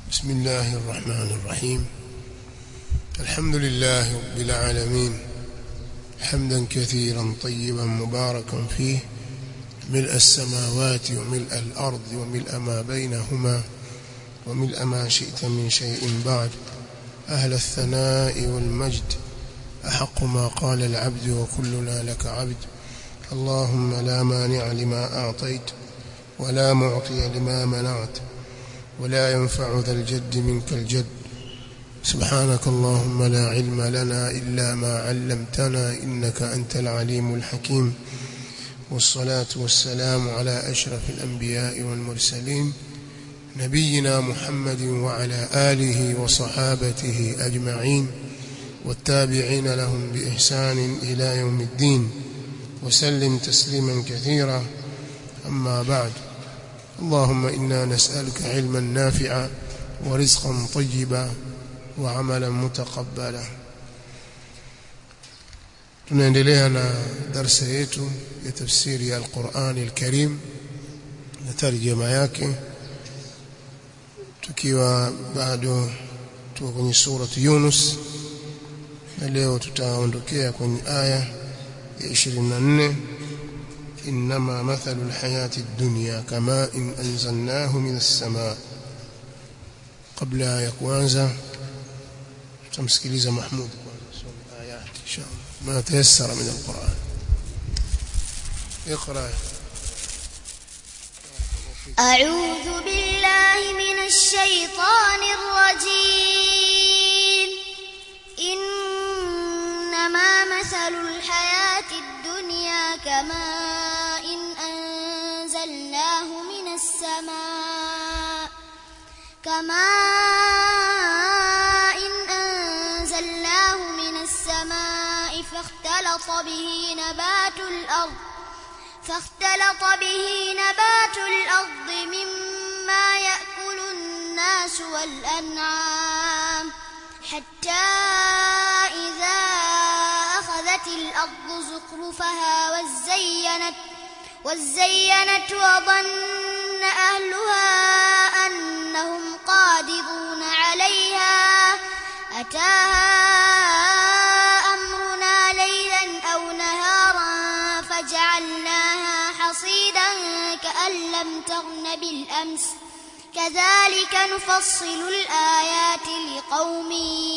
بسم الله الرحمن الرحيم الحمد لله رب العالمين حمدا كثيرا طيبا مباركا فيه ملء السماوات وملء الأرض وملء ما بينهما وملء ما شئت من شيء بعد أهل الثناء والمجد أحق ما قال العبد وكلنا لك عبد اللهم لا مانع لما أعطيت ولا معطي لما منعت ولا ينفع ذا الجد منك الجد سبحانك اللهم لا علم لنا إلا ما علمتنا إنك أنت العليم الحكيم والصلاة والسلام على أشرف الأنبياء والمرسلين نبينا محمد وعلى آله وصحابته أجمعين والتابعين لهم بإحسان إلى يوم الدين وسلم تسليما كثيرا أما بعد اللهم إنا نسألك علما نافعا ورزقا طيبا وعملا متقبلا tunaendelea na darasa yetu ya tafsiri ya Al-Qur'an Al-Karim na tarjuma yake tukiwa bado tuko kwenye surati Yunus na leo tutaondokea kwenye aya ya 24 إنما مثل الحياة الدنيا كماء إن أنزلناه من السماء قبل ya kuanza tutamsikiliza Mahmud kwanza ayat inshallah ما تيسر من القرآن اقرأ أعوذ بالله من الشيطان الرجيم إنما مثل الحياة الدنيا كماء إن أنزلناه من السماء كماء إن أنزلناه من السماء فاختلط به نبات الأرض فاختلط به نبات الأرض مما يأكل الناس والأنعام حتى إذا أخذت الأرض زخرفها وزينت وزينت وظن أهلها أنهم قادرون عليها أتاها أمرنا ليلا أو نهارا فجعلناها حصيدا كأن لم تغن بالأمس كذلك نفصل الآيات لقوم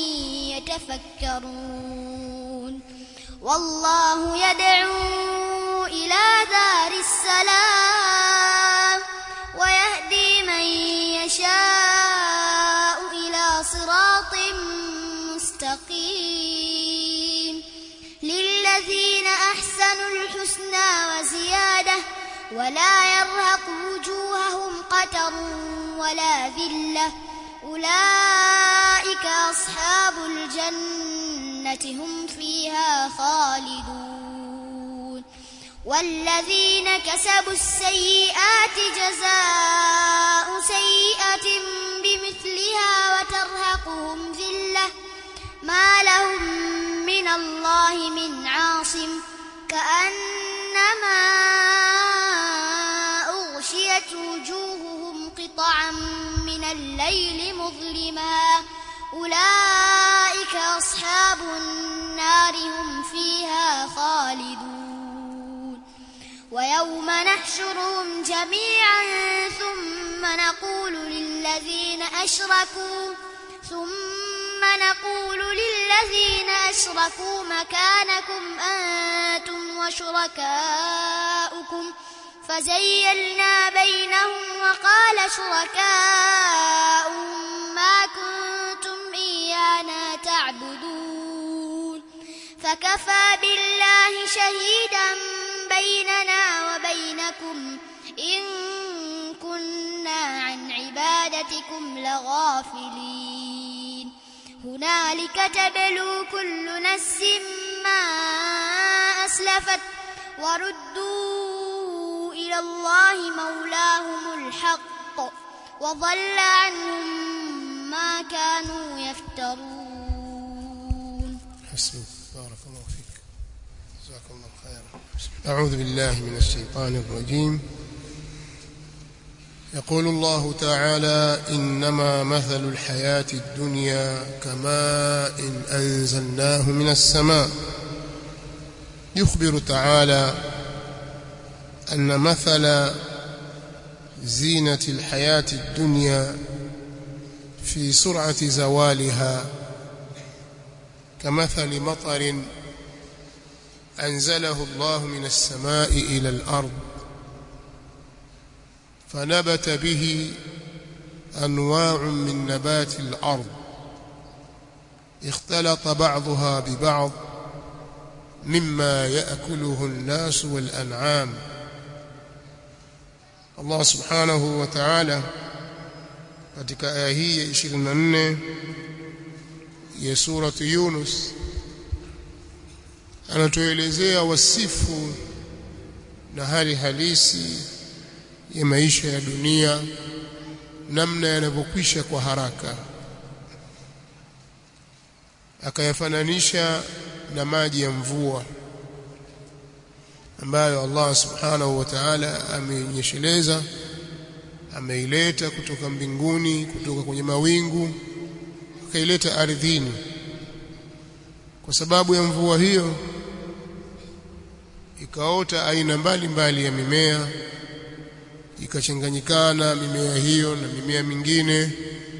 يتفكرون والله يدعو إلى دار السلام ويهدي من يشاء إلى صراط مستقيم للذين أحسنوا الحسنى وزيادة ولا يرهق وجوههم قتر ولا ذلة أولئك أصحاب الجنة هم فيها خالدون والذين كسبوا السيئات جزاء سيئة بمثلها وترهقهم ذلة ما لهم من الله من عاصم كأنما أغشيت وجوههم قطعا من الليل مظلما أولئك أصحاب النار هم فيها خالدون ويوم نحشرهم جميعا ثم نقول للذين أشركوا ثم نقول للذين أشركوا مكانكم أنتم وشركاؤكم فزيلنا بينهم وقال شركاؤهم ما كنتم إيانا تعبدون فكفى بالله شهيدا بيننا وبينكم إن كنا عن عبادتكم لغافلين هنالك تبلو كل نفس ما أسلفت وردوا إلى الله مولاهم الحق وضل عنهم ما كانوا يفترون حسبك بارك الله فيك جزاك الله خيرا أعوذ بالله من الشيطان الرجيم يقول الله تعالى إنما مثل الحياة الدنيا كماء إن أنزلناه من السماء يخبر تعالى أن مثل زينة الحياة الدنيا في سرعة زوالها كمثل مطر أنزله الله من السماء إلى الأرض فنبت به أنواع من نبات الأرض اختلط بعضها ببعض مما يأكله الناس والأنعام Allah subhanahu wa ta'ala katika aya hii ya 24 ya surati Yunus anatuelezea wasifu na hali halisi ya maisha ya dunia namna yanavyokwisha kwa haraka akayafananisha na maji ya mvua ambayo Allah subhanahu wa ta'ala amenyesheleza ameileta kutoka mbinguni kutoka kwenye mawingu akaileta ardhini kwa sababu ya mvua hiyo ikaota aina mbalimbali ya mimea ikachanganyikana mimea hiyo na mimea mingine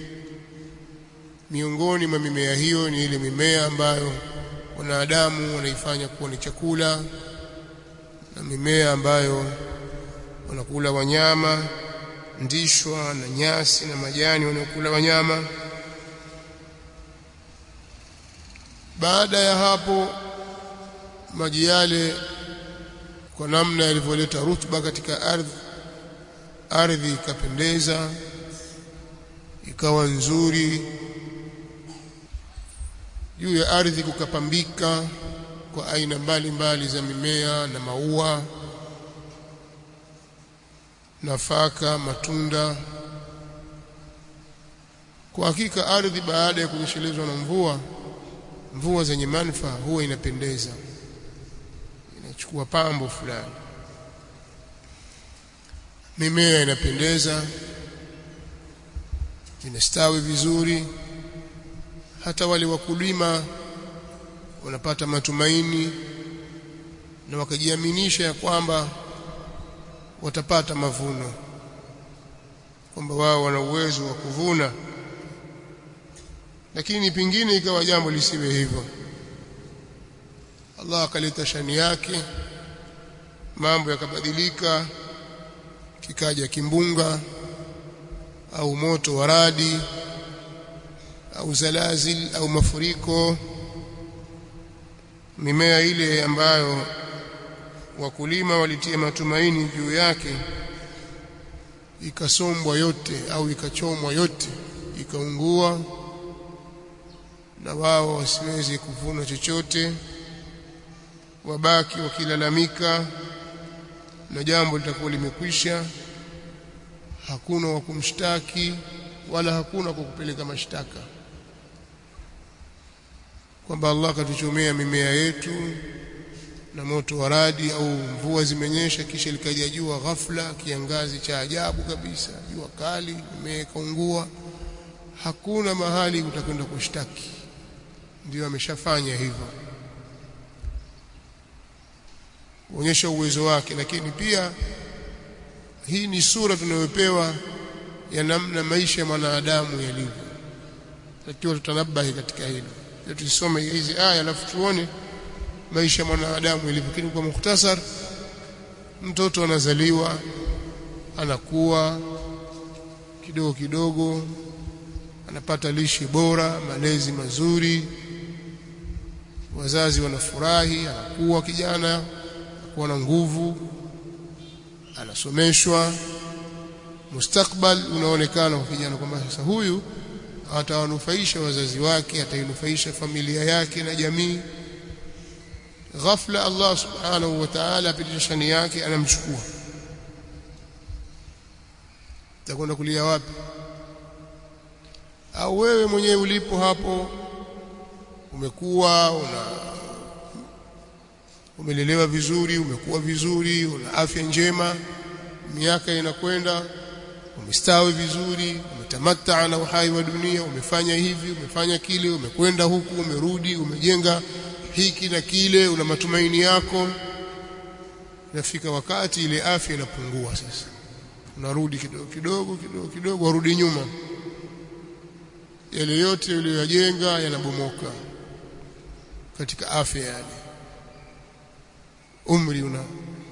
miongoni mwa mimea hiyo ni ile mimea ambayo wanadamu wanaifanya kuwa ni chakula na mimea ambayo wanakula wanyama ndishwa na nyasi na majani wanaokula wanyama baada ya hapo maji yale kwa namna yalivyoleta rutuba katika ardhi ardhi ikapendeza ikawa nzuri juu ya ardhi kukapambika kwa aina mbalimbali za mimea na maua nafaka matunda kwa hakika ardhi baada ya kunyeshelezwa na mvua mvua zenye manufaa huwa inapendeza inachukua pambo fulani mimea inapendeza inastawi vizuri hata wale wakulima wanapata matumaini na wakajiaminisha ya kwamba watapata mavuno kwamba wao wana uwezo wa kuvuna lakini pingine ikawa jambo lisiwe hivyo Allah akaleta shani yake mambo yakabadilika kikaja kimbunga au moto wa radi au zalazil au mafuriko mimea ile ambayo wakulima walitia matumaini juu yake ikasombwa yote au ikachomwa yote ikaungua na wao wasiwezi kuvuna chochote wabaki wakilalamika na jambo litakuwa limekwisha hakuna wa kumshtaki wala hakuna kwa kupeleka mashtaka kwamba Allah katuchomea mimea yetu na moto wa radi au mvua zimenyesha kisha likaja jua ghafla kiangazi cha ajabu kabisa jua kali mimea ikaungua hakuna mahali utakwenda kushtaki ndio ameshafanya hivyo kuonyesha uwezo wake lakini pia hii ni sura tunayopewa ya namna maisha ya mwanadamu yalivyo takiwa tutanabahi katika hilo tusome hizi aya alafu tuone maisha ya mwanadamu yalivyo lakini kwa mukhtasar mtoto anazaliwa anakuwa kidogo kidogo anapata lishe bora malezi mazuri wazazi wanafurahi anakuwa kijana anakuwa na nguvu anasomeshwa mustakbal unaonekana kwa kijana kwamba sasa huyu atawanufaisha wazazi wake atainufaisha familia yake na jamii ghafla Allah subhanahu wa ta'ala apitisha shani yake anamchukua utakwenda kulia wapi au wewe mwenyewe ulipo hapo umekuwa una umelelewa vizuri umekuwa vizuri una afya njema miaka inakwenda umestawi vizuri umetamatta na uhai wa dunia umefanya hivi umefanya kile umekwenda huku umerudi umejenga hiki na kile una matumaini yako inafika wakati ile afya inapungua sasa unarudi kidogo kidogo kidogo kidogo warudi nyuma yale yote uliyoyajenga yanabomoka katika afya yale umri una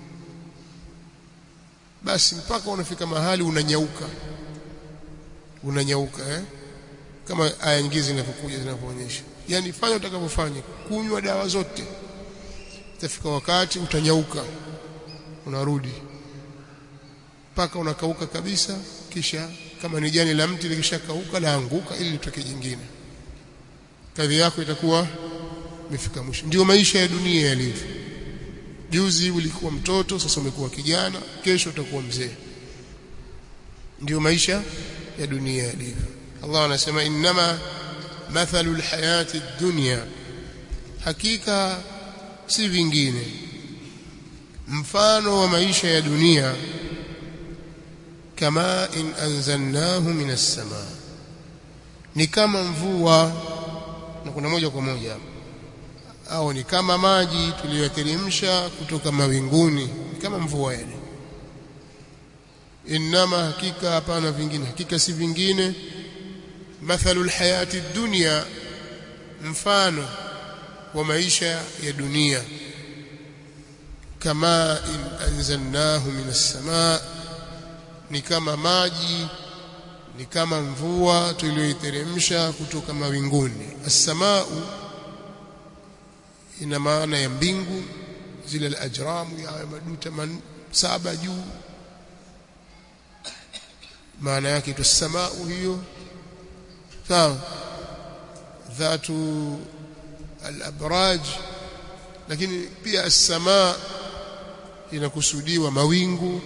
basi mpaka unafika mahali unanyauka unanyauka eh kama aya nyingine zinapokuja zinapoonyesha yani fanya utakavyofanya kunywa dawa zote itafika wakati utanyauka unarudi mpaka unakauka kabisa kisha kama ni jani la mti likishakauka laanguka ili litoke jingine kadhi yako itakuwa imefika mwisho ndio maisha ya dunia yalivyo juzi ulikuwa mtoto sasa umekuwa kijana kesho utakuwa mzee ndio maisha ya dunia yalivyo Allah anasema innama mathalu alhayati dunya hakika si vingine mfano wa maisha ya dunia kama in anzalnahu minas samaa ni kama mvua na kuna moja kwa moja hapa au ni kama maji tuliyoteremsha kutoka mawinguni kama mvua yale inama hakika hapana vingine hakika si vingine mathalu alhayati dunya mfano wa maisha ya dunia kama in anzalnahu minas samaa ni kama maji ni kama mvua tuliyoiteremsha kutoka mawinguni as-samaa ina maana ya mbingu zile al-ajramu ya maduta man, saba juu maana yake tu samaa hiyo sawa dhatu al-abraj lakini pia as-samaa inakusudiwa mawingu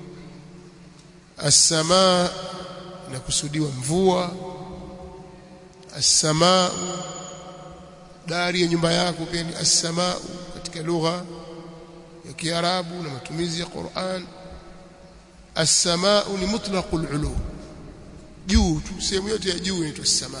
as-samaa inakusudiwa mvua as-samaa dari ya nyumba yako pia ni as-samaa katika lugha ya Kiarabu na matumizi ya Qur'an as-samaa ni mutlaqul ulu juu tu sehemu yote ya juu inaitwa as-samaa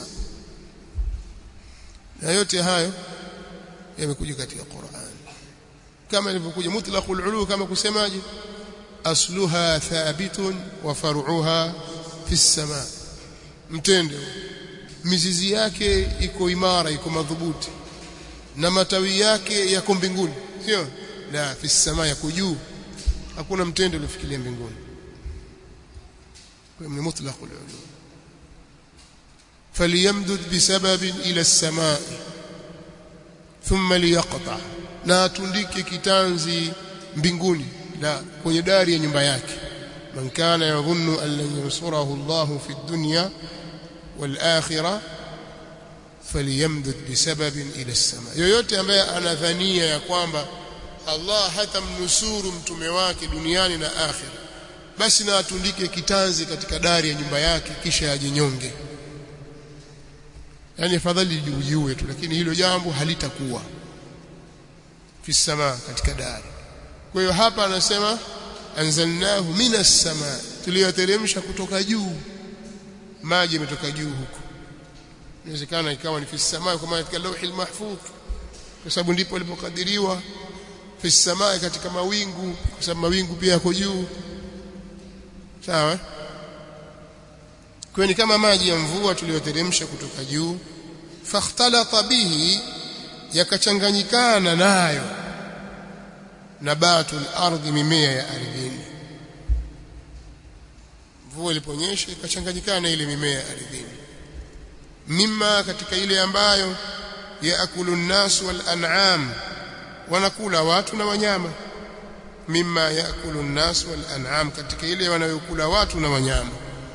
na yote hayo yamekuja katika Qur'an kama ilivyokuja mutlaqul ulu kama kusemaje asluha thabitun wa far'uha fi as-samaa mtende mizizi yake iko imara iko madhubuti na matawi yake yako mbinguni sio la fi samaa yako juu hakuna mtende uliofikiria mbinguni kwa ni mutlaq al-ulum falyamdud bisababin ila as-samaa thumma liyaqta na atundike kitanzi mbinguni la kwenye dari ya nyumba yake man kana yadhunnu an lan yansurahu Allahu fi dunya والآخرة فليمدد بسبب إلى السماء yoyote ambaye anadhania ya kwamba Allah hatamnusuru mtume wake duniani na akhira basi na atundike kitanzi katika dari ya nyumba yake kisha ajinyonge yani afadhali jiujue tu lakini hilo jambo halitakuwa fi samaa katika dari kwa hiyo hapa anasema anzalnahu minas samaa tuliyoteremsha kutoka juu maji yametoka juu huko inawezekana ikawa ni fi samaa kwa maana katika lauhi mahfudh kwa sababu ndipo alipokadiriwa fi samaa katika mawingu kwa sababu mawingu pia yako juu sawa kwa ni kama maji ya mvua tuliyoteremsha kutoka juu fakhtalata bihi yakachanganyikana nayo nabatul ardhi mimea ya ardhini mvua iliponyesha ikachanganyikana na ile mimea ardhini mimma katika ile ambayo yaakulu nnas wal an'am wanakula watu na wanyama mimma yaakulu nnas wal an'am katika ile wanayokula watu na wanyama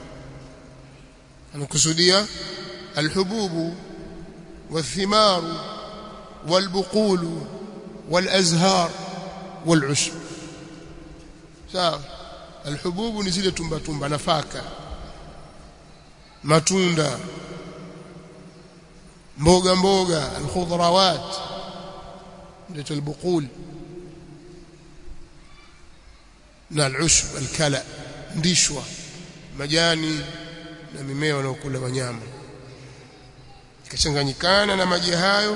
anakusudia alhububu والثمار والبقول والازهار والعشب sawa alhububu ni zile tumba tumba nafaka matunda mboga mboga alkhudrawat ndio albuqul na alushb alkala ndishwa majani na mimea wanaokula wanyama ikachanganyikana na maji hayo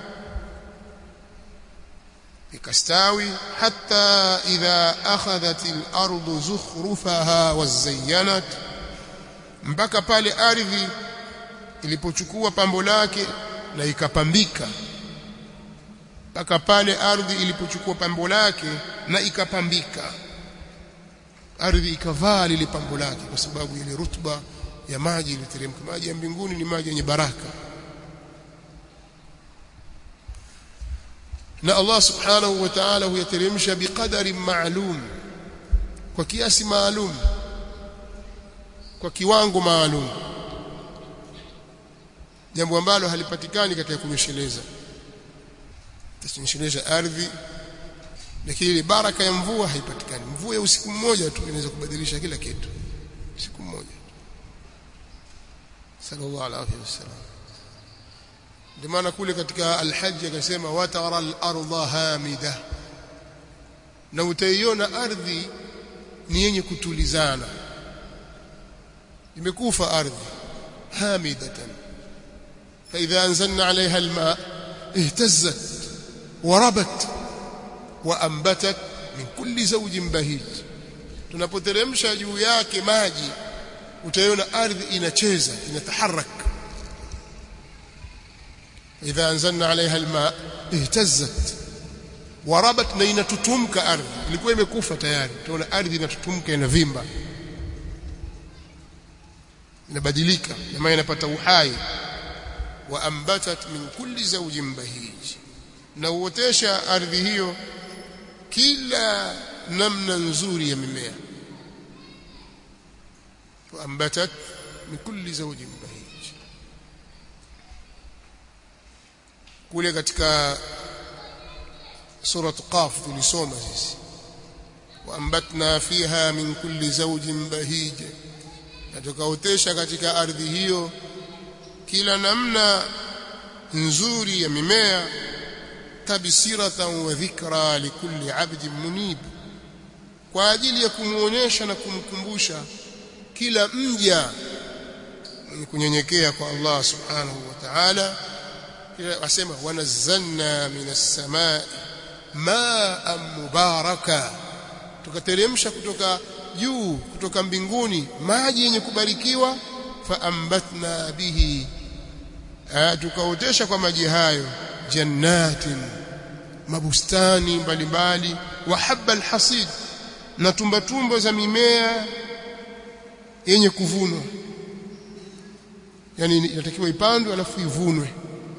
ikastawi hata idha akhadhat al-ardu zukhrufaha wazayyanat mpaka pale ardhi ilipochukua pambo lake na ikapambika mpaka pale ardhi ilipochukua pambo lake na ikapambika ardhi ikavaa lile pambo lake kwa sababu ile rutba ya maji iliteremka maji ya mbinguni ni maji yenye baraka na Allah subhanahu wa ta'ala huyateremsha biqadari maalum kwa kiasi maalum kwa kiwango maalum jambo ambalo halipatikani katika kunyesheleza tasinyesheleza ardhi lakini ile baraka ya mvua haipatikani mvua ya usiku mmoja tu inaweza kubadilisha kila kitu siku mmoja sallallahu alaihi wasallam ndio maana kule katika al-hajj akasema watara al-ardha hamida na utaiona ardhi ni yenye kutulizana imekufa ardhi hamidatan فإذا أنزلنا عليها الماء اهتزت وربت وأنبتت من كل زوج بهيج tunapoteremsha juu yake maji utaiona ardhi inacheza inataharak idha anzalna alaiha alma ihtazzat warabat na inatutumka ardhi ilikuwa imekufa tayari utaona ardhi inatutumka inavimba inabadilika na maana inapata uhai wa ambatat min kulli zawjin bahij na uotesha ardhi hiyo kila namna nzuri ya mimea wa ambatat min kulli zawjin bahij kule katika sura qaf tulisoma sisi wa ambatna fiha min kulli zawjin bahij na tukaotesha katika ardhi hiyo kila namna nzuri ya mimea tabsiratan wa dhikra likulli abdin munib kwa ajili ya kumuonyesha na kumkumbusha kila mja mwenye kunyenyekea kwa Allah subhanahu wa ta'ala wasema wanazzalna minas samai ma'an mubaraka tukateremsha kutoka juu kutoka mbinguni maji yenye kubarikiwa faambatna bihi tukaotesha kwa maji hayo jannatin mabustani mbalimbali wa habba alhasid na tumba tumba za mimea yenye kuvunwa yani inatakiwa ipandwe alafu ivunwe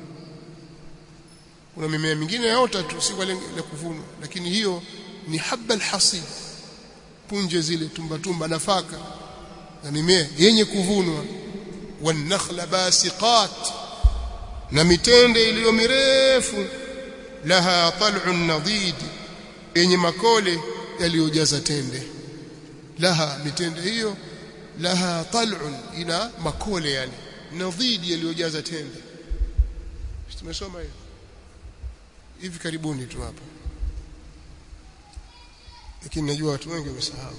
kuna mimea mingine yote tu si kwa lengo la kuvunwa lakini hiyo ni habba alhasid punje zile tumba tumba nafaka na mimea yenye kuvunwa wanakhla basiqat na mitende iliyo mirefu laha tal'un nadid yenye makole yaliyojaza tende laha mitende hiyo laha tal'un ina makole yani nadid yaliyojaza tende tumesoma hiyo hivi karibuni tu hapa lakini najua watu wengi wamesahau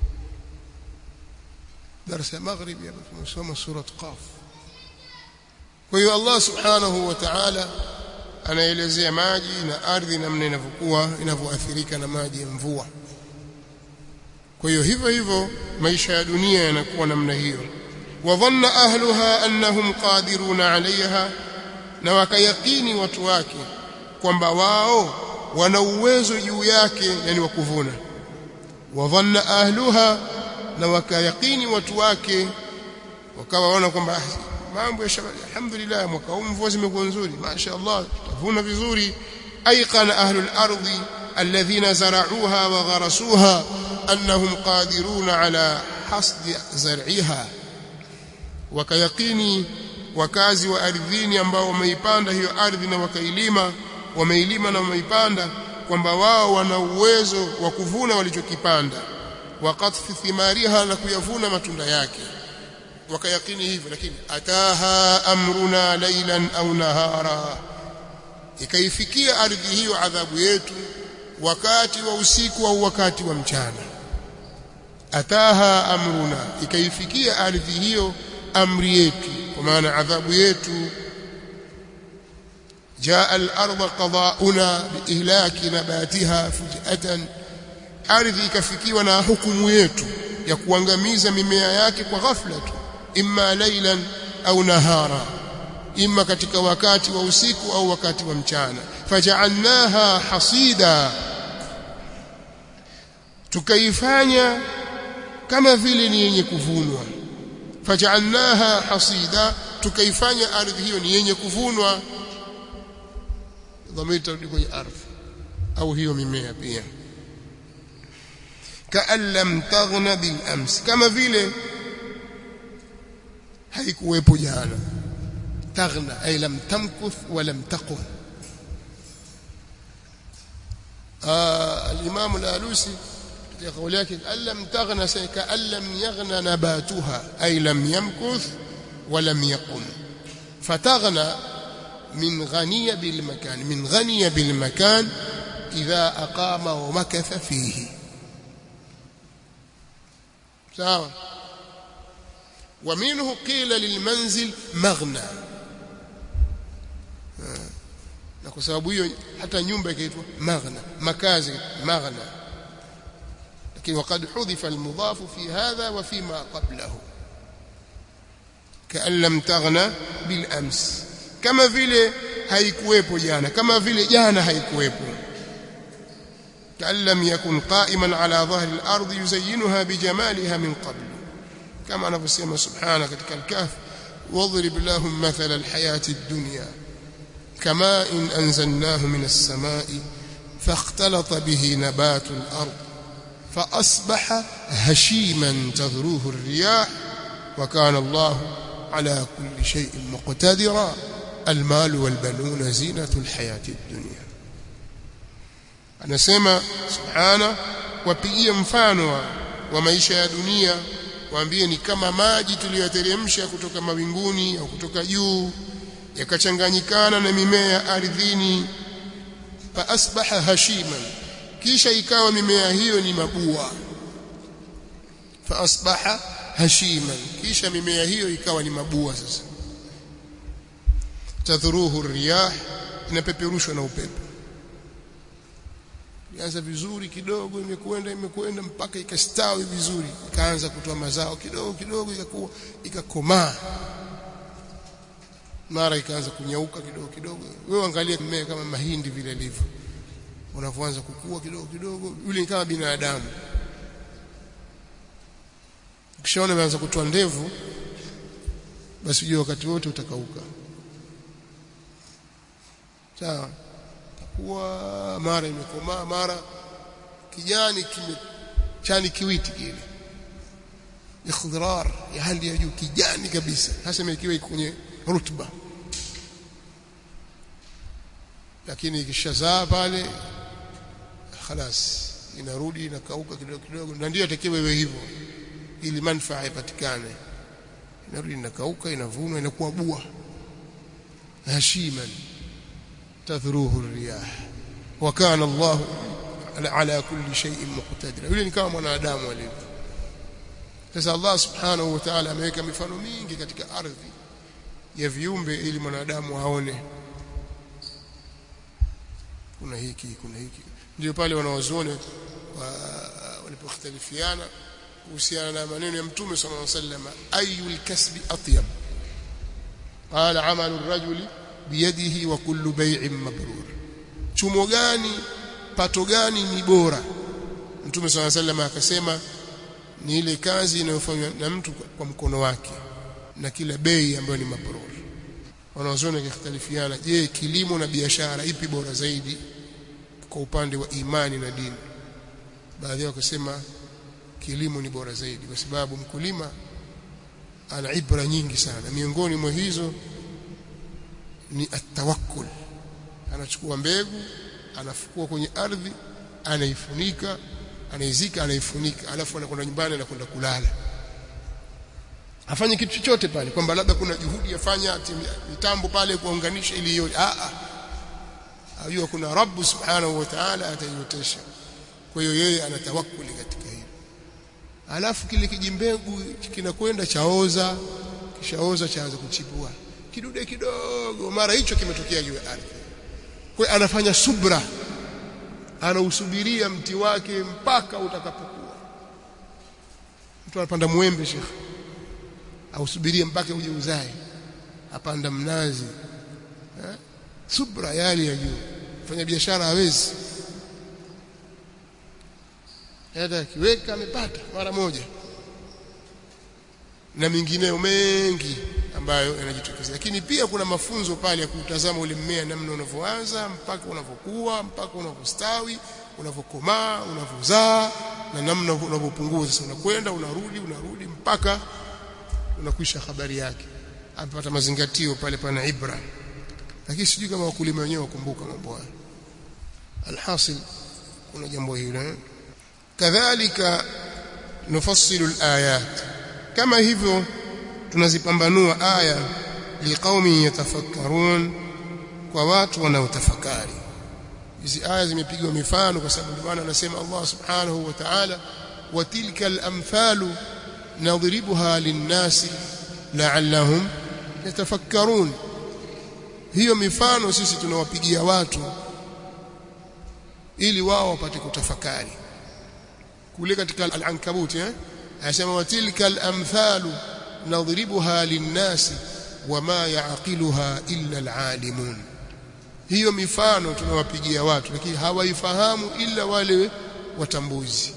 darasa ya magharibi hapa tumesoma sura qaf kwa hiyo Allah subhanahu wa ta'ala anaelezea maji na ardhi namna inavyokuwa inavyoathirika na maji ya mvua kwa hiyo hivyo hivyo maisha ya dunia yanakuwa namna hiyo wadhanna ahluha annahum qadiruna alaiha na wakayakini watu wake kwamba wao wana uwezo juu yake yani wa kuvuna wadhanna ahluha na wakayakini watu wake wakawa waona kwamba mambo ya alhamdulillah mwaka huu mvua zimekuwa nzuri mashaallah tutavuna vizuri ayqana ahlul ardi alladhina zara'uha wa gharasuha annahum qadiruna ala hasdi zar'iha wakayakini wakazi wa ardhini ambao wameipanda hiyo ardhi na wakailima wameilima na wameipanda kwamba wao wana uwezo wa kuvuna walichokipanda waqatfi thimariha na kuyavuna matunda yake wakayakini hivyo lakini ataha amruna laylan au nahara ikaifikia ardhi hiyo adhabu yetu wakati wa usiku au wakati wa mchana ataha amruna ikaifikia ardhi hiyo amri yetu kwa maana adhabu yetu jaa al-ardh qada'una biihlaki nabatiha fujatan ardhi ikafikiwa na hukumu yetu ya kuangamiza mimea yake kwa ghafla tu imma laylan au nahara imma katika wakati wa usiku au wakati wa mchana faja'alnaha hasida tukaifanya kama vile ni yenye kuvunwa faj'alnaha hasida tukaifanya ardhi hiyo ni yenye kuvunwa dhamiri tarudi kwenye ardhi au hiyo mimea pia kaan lam taghna bil ams kama vile haikuwepo jana taghna ay lam tamkuth wa lam taqum al-imam al-alusi katika kauli yake lam taghna sayka lam yaghna nabatuha ay lam yamkuth wa lam yaqum fataghna من غني بالمكان من غني بالمكان إذا أقام ومكث فيه sawa ومنه قيل للمنزل مغنى na kwa sababu hiyo hata nyumba ikaitwa maghna makazi maghna lakini وقد حذف المضاف في هذا وفيما قبله كأن لم تغنى بالأمس kama vile haikuwepo jana kama vile jana haikuwepo كأن لم يكن قائما على ظهر الأرض يزينها بجمالها من قبل كما نفسنا سبحانه ketika الكهف واضرب لهم مثل الحياة الدنيا كماء إن أنزلناه من السماء فاختلط به نبات الأرض فأصبح هشيما تذروه الرياح وكان الله على كل شيء مقتدرا المال والبنون زينة الحياة الدنيا anasema subhana wapigie mfano wa, wa maisha ya dunia waambie ni kama maji tuliyoteremsha kutoka mawinguni au kutoka juu yakachanganyikana na mimea ya ardhini fa asbaha hashiman kisha ikawa mimea hiyo ni mabua fa asbaha hashiman kisha mimea hiyo ikawa ni mabua sasa tadhuruhu riyah inapeperushwa na upepo ilianza vizuri kidogo imekwenda imekwenda mpaka ikastawi vizuri ikaanza kutoa mazao kidogo kidogo ikakuwa ikakomaa mara ikaanza kunyauka kidogo kidogo wewe angalia mmea kama mahindi vile ilivyo unavyoanza kukua kidogo kidogo yule ni kama binadamu ukishaona imeanza kutoa ndevu basi ujue wakati wote utakauka sawa takuwa mara imekomaa mara kijani kimechani kiwiti kile ikhdrar ya hali ya juu kijani kabisa hasa ikiwa kwenye rutuba lakini ikishazaa pale خلاص inarudi inakauka kidogo kidogo na ndio atakiwa iwe hivyo ili manufaa ipatikane inarudi inakauka inavunwa inakuwa bua hashiman tadhruhu riyah wa kana Allah ala kulli shay'in muqtadira yule ni kama mwanadamu alivyo sasa Allah subhanahu wa ta'ala ameweka mifano mingi katika ardhi ya viumbe ili mwanadamu aone kuna hiki kuna hiki ndio pale wanawazuoni walipokhtalifiana kuhusiana na maneno ya mtume sallallahu alaihi wasallam ayul kasbi atyab qala amalu ar-rajuli biyadihi wa kullu bay'in mabrur chumo gani pato gani ni bora mtume sallallahu alaihi wasallam akasema ni ile kazi inayofanywa na mtu kwa mkono wake na kila bei ambayo ni mabrur wanawazuoni wakikhtalifiana je kilimo na biashara ipi bora zaidi kwa upande wa imani na dini baadhi yao wakasema kilimo ni bora zaidi kwa sababu mkulima ana ibra nyingi sana miongoni mwa hizo ni atawakkul anachukua mbegu anafukua kwenye ardhi anaifunika anaizika anaifunika alafu anakwenda nyumbani anakwenda kulala afanye kitu chochote pale kwamba labda kuna juhudi yafanya mitambo pale kuunganisha ili hiyo a a ajua kuna Rabb subhanahu wa ta'ala ataiotesha kwa hiyo yeye anatawakkuli katika hilo alafu kile kijimbegu kinakwenda chaoza kishaoza chaanza kuchipua kidude kidogo mara hicho kimetokea juu ya ardhi kwa anafanya subra anausubiria mti wake mpaka utakapokuwa mtu anapanda mwembe shekhi ausubirie mpaka uje uzae apanda mnazi ha? subra yali ya juu fanya biashara hawezi hata akiweka amepata mara moja na mingineyo mengi ambayo yanajitokeza lakini pia kuna mafunzo pale ya kutazama ule mmea namna unavyoanza mpaka unavyokuwa mpaka unavyostawi unavyokomaa unavyozaa na namna unavyopungua sasa unakwenda unarudi unarudi mpaka unakwisha habari yake apata mazingatio pale pana ibra lakini sijui kama wakulima wenyewe wakumbuka mambo haya alhasil kuna jambo hilo kadhalika nufassilu alayat kama hivyo tunazipambanua aya liqaumi yatafakkarun kwa watu wanaotafakari hizi aya zimepigwa mifano kwa sababu maana anasema Allah subhanahu wa ta'ala wa tilka al-amthalu nadribuha lin-nasi la'allahum yatafakkarun hiyo mifano sisi tunawapigia watu ili wao wapate kutafakari kule katika al-ankabut eh anasema wa tilka al-amthalu nadribuha lin-nasi wama ya'qiluha illa al-alimun hiyo mifano tunawapigia watu lakini hawaifahamu ila wale watambuzi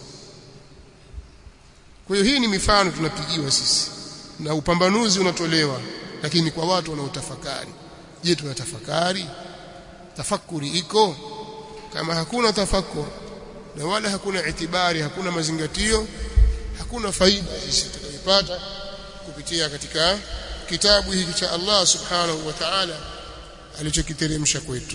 kwa hiyo hii ni mifano tunapigiwa sisi na upambanuzi unatolewa lakini kwa watu wanaotafakari je tunatafakari tafakuri iko kama hakuna tafakur na wala hakuna itibari hakuna mazingatio hakuna faida sisi tutakaipata kupitia katika kitabu hiki cha Allah subhanahu wa ta'ala alichokiteremsha kwetu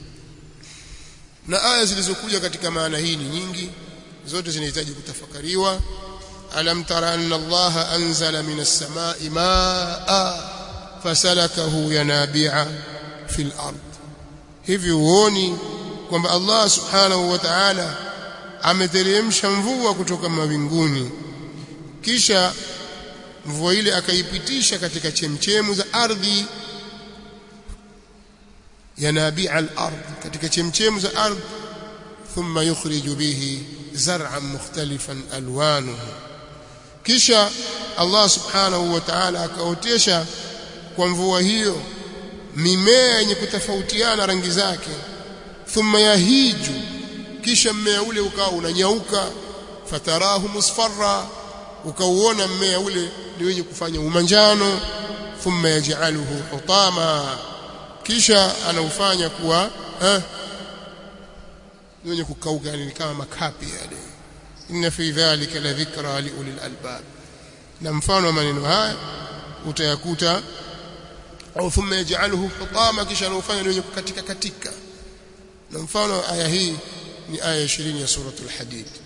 na aya zilizokuja katika maana hii ni nyingi zote zinahitaji kutafakariwa alam tara anna allaha anzala minas samai maa fasalakahu yanabi'a fil ard hivi uoni kwamba Allah subhanahu wa ta'ala ameteremsha mvua kutoka mawinguni kisha mvua ile akaipitisha katika chemchemu za ardhi yanabi'a al-ard katika chemchemu za ardhi thumma yukhriju bihi zar'an mukhtalifan alwanuhu kisha Allah subhanahu wa ta'ala akaotesha kwa mvua hiyo mimea yenye kutofautiana rangi zake thumma yahiju kisha mmea ule ukawa unanyauka fatarahu musfarra ukauona mmea ule ni wenye kufanya umanjano thumma yaj'aluhu hutama kisha anaufanya kuwa eh wenye kukauka yani kama makapi yale inna fi dhalika la dhikra li ulil albab na mfano wa maneno haya utayakuta au thumma yaj'aluhu hutama kisha anaufanya ni wenye kukatika katika na mfano aya hii ni aya 20 ya suratul hadid